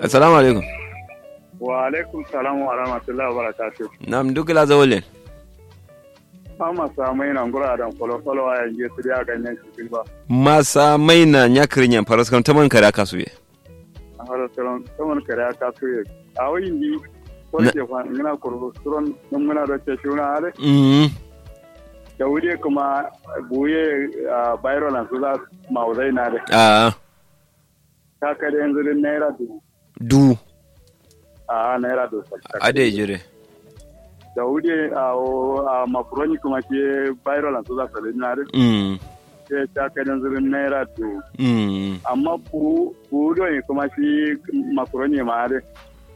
assalamu alaikum wa alaikum salam wa rahmatullahi wa barakatuh nam dugla zawlen ama samai na ngura dan folo folo a yanzu su da ganyen shi ba masa maina nyakrin yan faras kam taman kara kasuye a har salon saman kare aka suye a wayin di ko Na- ke fa ngina kurbu suron mun muna da ce shuna ale mm da wuri kuma buye a bayro na su za mauzai na da a ka kare yanzu din naira du du a naira du ade jire da wuri a a makuroni kuma ke bayro na su za su na da mm ke ta kare yanzu din naira du mm amma ku ku doyi kuma shi makaroni ma da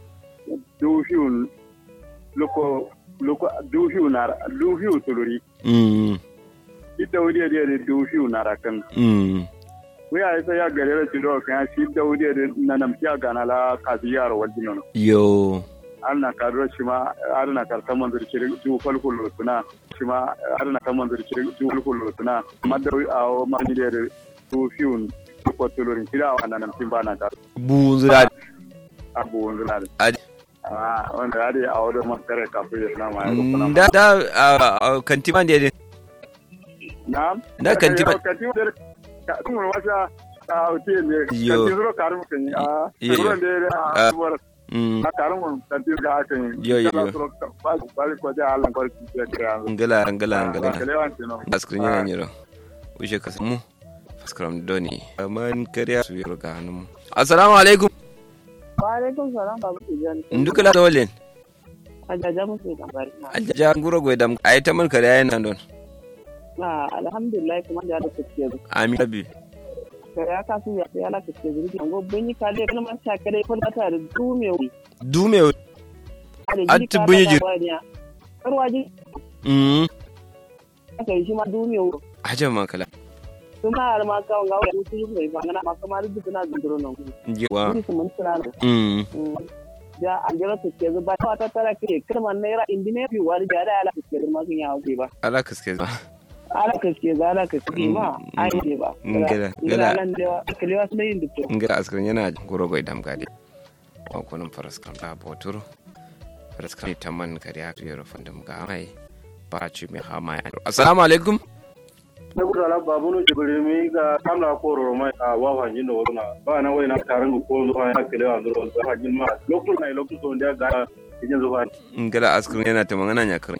dufiyu loko loko dufiyu na dufiyu tuluri mm ita wuri da da dufiyu na rakan mm wuya sai ya gare da cido kan shi da wuri da na namtiya gana la kasiyar wajen nan yo an na karo shi ma an na karta manzur kiri ju falkul suna shi ma an na kan manzur kiri ju falkul suna madda a ma ni da dufiyu ko tulurin kira wa nan tin ba na kar bunzura abubuwan zuna da ade Ah, wanda ya dai a wadda makare kafin ya suna ma ya rukuna. da da a kantiman da yade Na? Da kantiba- Kantiba da kuma wasa a wuce ne. Yo. Kantiba zuro karin kan yi. Ah, Yo, yo. zuro da ya Ah. a suwar mm na karin mun kantiba da aka yi. Yo, yo, Kana yo. zuro ka- ba ba ko da Allah ko ki ya kira. ngala ngala ngala Kalewan tino. askrin yana nyiro uje ka samu faskram doni man kariya su yoro ga hannun assalamu alaikum Waalaikum salam babu tijani. ndukala zawlen Ajaja musu da bari. ajaja nguro go dam ay taman kariya yana don Na alhamdulillah kuma da da kuke zu. amin rabbi Kare aka su ya sai ala kuke zu. Ngo bunyi kale kana man sha kare ko da ta da dume wi. dume Atti bunyi jir- Karwaji mm aka yi shi ma dume wi. ajan makala Kuma har ma kawo ga wani su yi ba ngana ma kamar duk na zunduro nan. jewa Kuri su mun tsara. mm Ja an jira kuke zu ba ta tara ke kirman naira indine bi wani ja da ala kuke zu ma sun yawo ba. ala kaske ba Ala kuke za ala kuke ma ai ne ba. Ngela- ngela. Ngela nan da kalewa su yin duk. ngara askrin yana nguro go dam gade ko kunun faraskram da boturo faraskram taman kariya su yoro fandam ga mai ba ci mi hama ya assalamu alaikum na gudu ala babu no jibiri mi ga kamla ko ro mai a wa wa jin do na ba na wai na tarin ko zo ha kele wa ndo ba jin ma lokto na lokto to nda ga jin zo ba ngala askrin yana ta magana nyakrin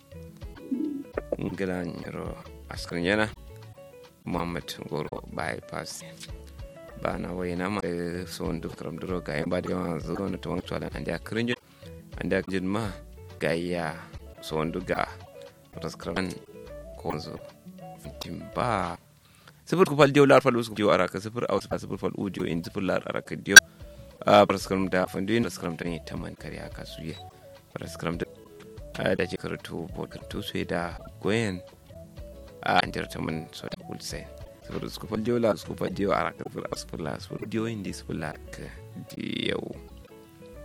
ngala nyaro askrin yana muhammad goro bypass ba na wai na ma eh, so ndu kram duro ga ba da yawan zo na to wani tuwalan an da krin an da jin ma ga ya so ndu ga raskran ko zo timba sifir ku fal diyo lar fal usku diyo araka sifir au sifir fal u diyo in sifir lar araka diyo a praskram da fandu in praskram da ne taman kare aka suye praskram da a da ke karatu bokan to su da goyen a an jar taman so da kulse sifir usku fal diyo lar usku fal diyo araka sifir au sifir lar sifir diyo in di sifir lar ka diyo